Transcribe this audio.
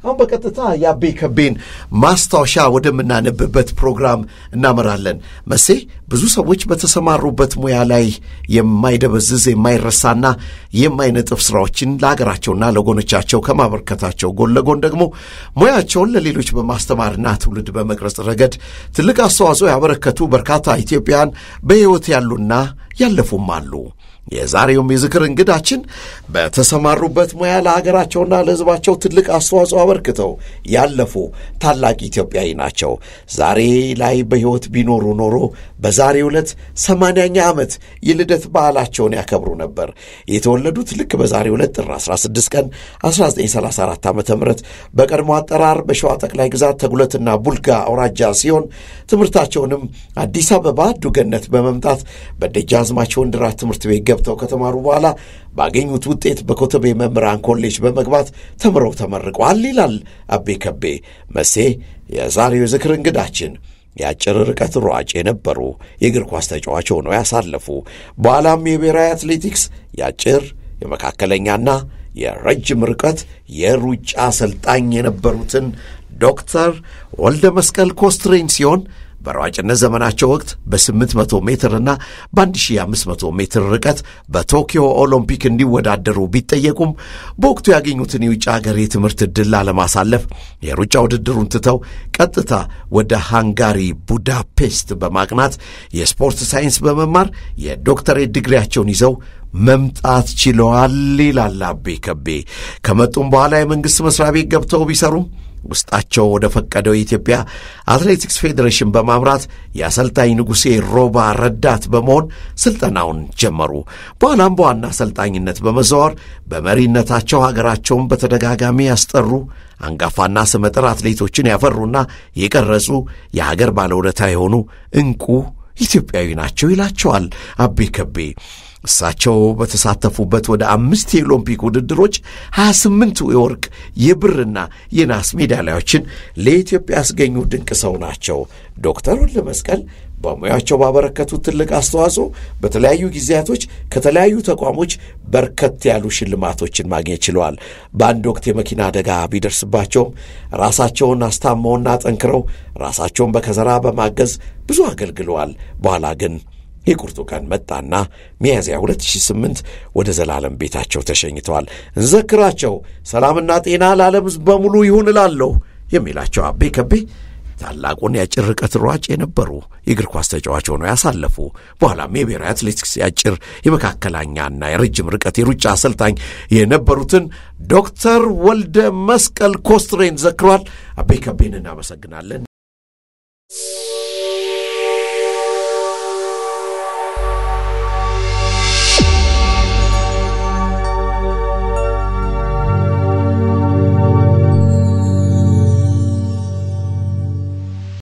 አሁን በቀጥታ የአቤ ከቤን ማስታወሻ ወደምናነብበት ፕሮግራም እናመራለን። መሴ ብዙ ሰዎች በተሰማሩበት ሙያ ላይ የማይደበዝዝ የማይረሳና የማይነጥፍ ስራዎችን ለሀገራቸውና ለጎኖቻቸው ከማበርከታቸው ጎን ለጎን ደግሞ ሙያቸውን ለሌሎች በማስተማርና ትውልድ በመቅረጽ ረገድ ትልቅ አስተዋጽኦ ያበረከቱ በርካታ ኢትዮጵያውያን በሕይወት ያሉና ያለፉም አሉ። የዛሬውም የዝክር እንግዳችን በተሰማሩበት ሙያ ለሀገራቸውና ለሕዝባቸው ትልቅ አስተዋጽኦ አበርክተው ያለፉ ታላቅ ኢትዮጵያዊ ናቸው። ዛሬ ላይ በሕይወት ቢኖሩ ኖሮ በዛሬው ዕለት ሰማንያኛ ዓመት የልደት በዓላቸውን ያከብሩ ነበር። የተወለዱት ልክ በዛሬው ዕለት ጥር 16 ቀን 1934 ዓ ም በቀድሞ አጠራር በሸዋ ጠቅላይ ግዛት ተጉለትና ቡልጋ አውራጃ ሲሆን ትምህርታቸውንም አዲስ አበባ ዱገነት በመምጣት በደጃዝማች ወንድይራት ትምህርት ቤት ገብተው ከተማሩ በኋላ ባገኙት ውጤት በኮተቤ መምህራን ኮሌጅ በመግባት ተምረው ተመርቀዋል ይላል አቤ ከቤ መሴ የዛሬው የዝክር እንግዳችን። የአጭር ርቀት ሯጭ የነበሩ የእግር ኳስ ተጫዋች ሆነው ያሳለፉ በኋላም የብሔራዊ አትሌቲክስ የአጭር የመካከለኛና የረጅም ርቀት የሩጫ አሰልጣኝ የነበሩትን ዶክተር ወልደ መስቀል ኮስትሬን ሲሆን በሯጭነት ዘመናቸው ወቅት በ800 ሜትርና በ1500 ሜትር ርቀት በቶኪዮ ኦሎምፒክ እንዲወዳደሩ ቢጠየቁም በወቅቱ ያገኙትን የውጭ ሀገር የትምህርት ዕድል ላለማሳለፍ የሩጫ ውድድሩን ትተው ቀጥታ ወደ ሃንጋሪ ቡዳፔስት በማቅናት የስፖርት ሳይንስ በመማር የዶክተሬት ዲግሪያቸውን ይዘው መምጣት ችለዋል ይላል አቤ ከቤ። ከመጡም በኋላ የመንግሥት መሥሪያ ቤት ገብተው ቢሰሩም ውስጣቸው ወደ ፈቀደው የኢትዮጵያ አትሌቲክስ ፌዴሬሽን በማምራት የአሰልጣኝ ንጉሴ ሮባ ረዳት በመሆን ስልጠናውን ጀመሩ። በኋላም በዋና አሰልጣኝነት በመዘዋወር በመሪነታቸው ሀገራቸውን በተደጋጋሚ ያስጠሩ አንጋፋና ስመጥር አትሌቶችን ያፈሩና የቀረጹ የሀገር ባለውለታ የሆኑ ዕንቁ ኢትዮጵያዊ ናቸው ይላቸዋል አቤ ከቤ። እሳቸው በተሳተፉበት ወደ አምስት የኦሎምፒክ ውድድሮች 28ቱ የወርቅ የብርና የናስ ሜዳሊያዎችን ለኢትዮጵያ ያስገኙ ድንቅ ሰው ናቸው። ዶክተር ወልደ መስቀል በሙያቸው ባበረከቱት ትልቅ አስተዋጽኦ በተለያዩ ጊዜያቶች ከተለያዩ ተቋሞች በርከት ያሉ ሽልማቶችን ማግኘት ችለዋል። በአንድ ወቅት የመኪና አደጋ ቢደርስባቸውም ራሳቸውን አስታመውና ጠንክረው ራሳቸውን በከዘራ በማገዝ ብዙ አገልግለዋል። በኋላ ግን የቁርጡ ቀን መጣና ሚያዝያ 2008 ወደ ዘላለም ቤታቸው ተሸኝተዋል። እንዘክራቸው፣ ሰላምና ጤና ለዓለም ሕዝብ በሙሉ ይሁን እላለሁ የሚላቸው አቤ ከቤ ታላቁን የአጭር ርቀት ሯጭ የነበሩ የእግር ኳስ ተጫዋች ሆነው ያሳለፉ በኋላም የብሔራዊ አትሌቲክስ የአጭር የመካከለኛና የረጅም ርቀት የሩጫ አሰልጣኝ የነበሩትን ዶክተር ወልደ መስቀል ኮስትሬን ዘክሯል። አቤ ከቤን እናመሰግናለን።